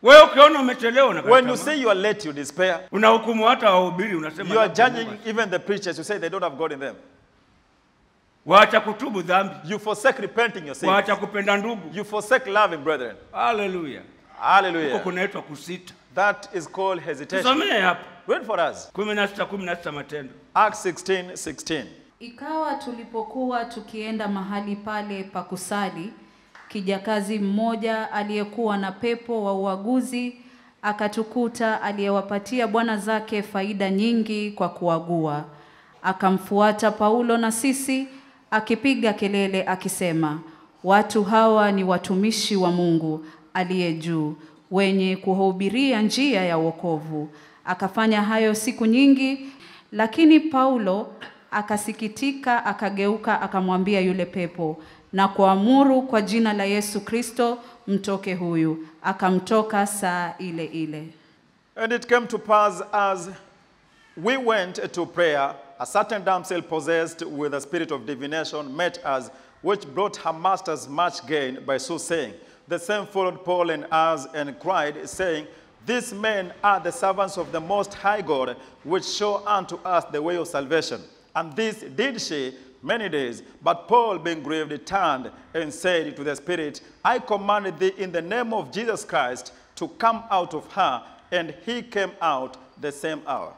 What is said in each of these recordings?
Wewe ukiona umechelewa When you unakata say you are late, you despair. unahukumu hata wahubiri unasema You are labda judging Mungu- even the preachers. You say they don't have God in them. waacha kutubu dhambi, You forsake repenting your sins. waacha kupenda ndugu. You forsake loving brethren. Haleluya, huko Hallelujah. kunaitwa kusita. That is called hesitation. Tusomee hapa Read for us. kumi na sita kumi na sita Matendo. Acts 16 16. Ikawa tulipokuwa tukienda mahali pale pa kusali, kijakazi mmoja aliyekuwa na pepo wa uaguzi akatukuta, aliyewapatia bwana zake faida nyingi kwa kuagua. Akamfuata Paulo na sisi, akipiga kelele akisema, watu hawa ni watumishi wa Mungu aliye juu, wenye kuhubiria njia ya wokovu. Akafanya hayo siku nyingi, lakini Paulo akasikitika, akageuka, akamwambia yule pepo na kuamuru kwa jina la Yesu Kristo, mtoke huyu. Akamtoka saa ile ile. And it came to pass as we went to prayer, a certain damsel possessed with a spirit of divination met us, which brought her masters much gain by so saying. The same followed Paul and us and cried, saying, These men are the servants of the Most High God, which show unto us the way of salvation. And this did she many days. But Paul, being grieved, turned and said to the Spirit, I commanded thee in the name of Jesus Christ to come out of her. And he came out the same hour.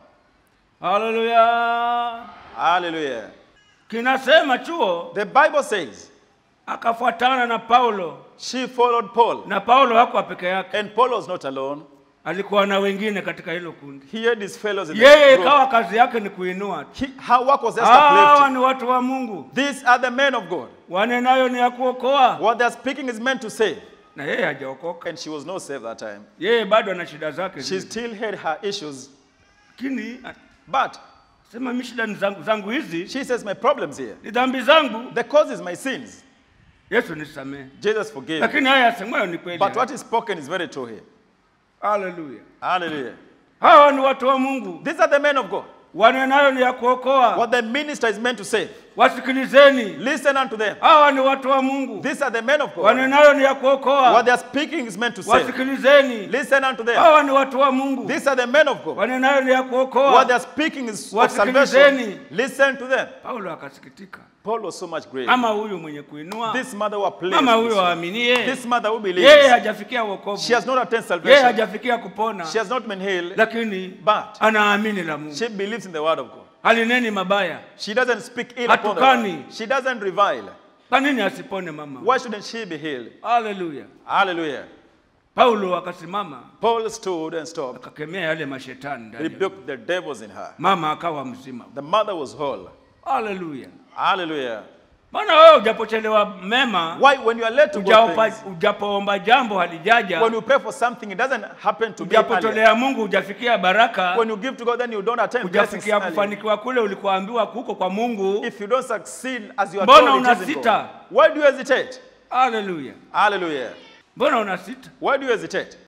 Haleluya, Hallelujah. kinasema chuo The Bible says akafuatana na Paulo, she followed Paul. na Paulo hakuwa peke yake, And Paul was not alone. alikuwa na wengine katika hilo kundi. He had his fellows in Yeye the group. ikawa kazi yake ni kuinua tu. He, her work was just Hawa uplifting. ni watu wa Mungu, These are the men of God. wanenayo ni ya kuokoa, What they're speaking is meant to save. na yeye hajaokoka. And she was not saved that time. Yeye bado ana shida zake, She zile. still had her issues. lakini But sema mi shida ni zangu, zangu hizi she says, My problem's here. ni dhambi zangu, The cause is my sins. Yesu nisamehe. Jesus forgave. me. Lakini haya yasemayo ni kweli. But what is spoken is very true here. Haleluya, Hallelujah. hawa ni watu wa Mungu, These are the men of God. wanenayo ni ya kuokoa. What the minister is meant to say. Wasikilizeni, Listen unto them. hawa ni watu wa Mungu, These are the men of God. wanenayo ni ya What kuokoa. they are speaking is meant to say. Wasikilizeni, Listen unto them. hawa ni watu wa Mungu, These are the men of God. wanenayo ni ya What they kuokoa. are speaking is of Wasikilizeni. salvation. Listen to them. Paulo akasikitika, Paul was so much great. ama huyu mwenye kuinua, This mother who pleased. ama huyu this one. aaminie, This mother who yeye believes. hajafikia wokovu, She has not attained yeye salvation. hajafikia kupona, She has not been healed. lakini But anaamini la Mungu, she believes in the word of God. halineni mabaya. She doesn't speak ill upon the Hatukani. word. She doesn't revile. Kwa nini asipone mama? Why shouldn't she be healed? Haleluya! Hallelujah. Paulo akasimama Paul stood and stopped, akakemea yale mashetani ndani ya- rebuked the devils in her. mama akawa mzima. The mother was whole. Haleluya! Hallelujah. Maana wewe ujapochelewa mema, Why, when you are led to God, ujaopa- things, ujapoomba jambo halijaja, when you pray for something, it doesn't happen to be earlier. ujapotolea Mungu hujafikia baraka, When you give to God, then you don't attain blessings hujafikia earlier. kufanikiwa kule ulikoambiwa kuko kwa Mungu. If you don't succeed as you are Mbona told it is in unasita? God, why do you hesitate? Haleluya! Hallelujah. Mbona unasita? Why do you hesitate?